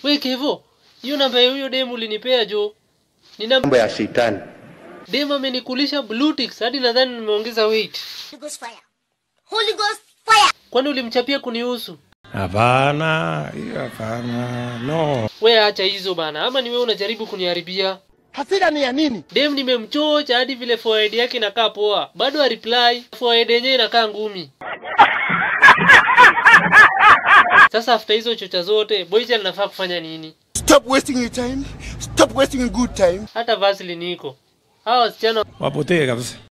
We Kevo, hiyo namba ya huyo demu ulinipea jo. Ni namba mambo ya shetani. demu amenikulisha blue ticks hadi nadhani nimeongeza weight. Holy Ghost fire. Holy Ghost fire. Kwani ulimchapia kunihusu? Hapana, hiyo hapana, no. We acha hizo bana, ama ni wewe unajaribu kuniharibia? Hasira ni ya nini? Dem nimemchocha hadi vile forehead yake inakaa poa, bado a reply forehead yenyewe inakaa ngumi. Sasa after hizo chocha zote, boycha linafaa kufanya nini? Stop wasting your time. Stop wasting your good time. Hata Vaseline iko. Hawa wasichana Wapotee kabisa.